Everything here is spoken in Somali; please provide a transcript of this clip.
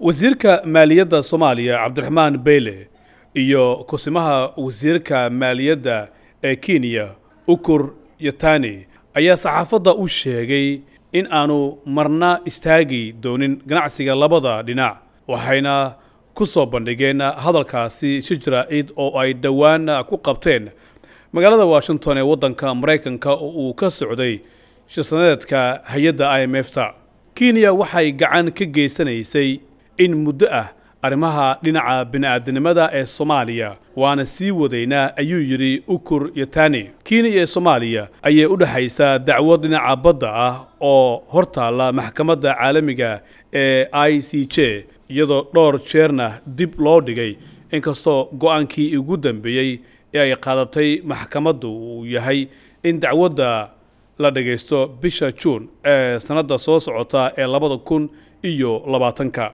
wasiirka maaliyadda soomaaliya cabdiraxmaan beyle iyo kusimaha wasiirka maaliyadda ee kenya ukur yatani ayaa saxaafadda u sheegay in aanu marna istaagi doonin ganacsiga labada dhinac waxayna ku soo bandhigeen hadalkaasi shijra ciid oo ay dhowaan ku qabteen magaalada washington ee waddanka maraykanka oo uu ka socday shirsaneedka hay-adda i m f ta kenya waxay gacan ka geysanaysay in muddo ah arrimaha dhinaca bini'aadanimada ee soomaaliya waana sii wadaynaa ayuu yidhi ukur yatani kenya ee soomaaliya ayay u dhexaysaa dacwad dhinaca badda ah oo hor taalla maxkamadda caalamiga ee i c j iyadoo dhowr jeerna dib loo dhigay inkastoo go-aankii ugu dambeeyey ee ay qaadatay maxkamaddu uu yahay in dacwadda la dhagaysto bisha juun ee sannadda soo socota ee labada kun iyo labaatanka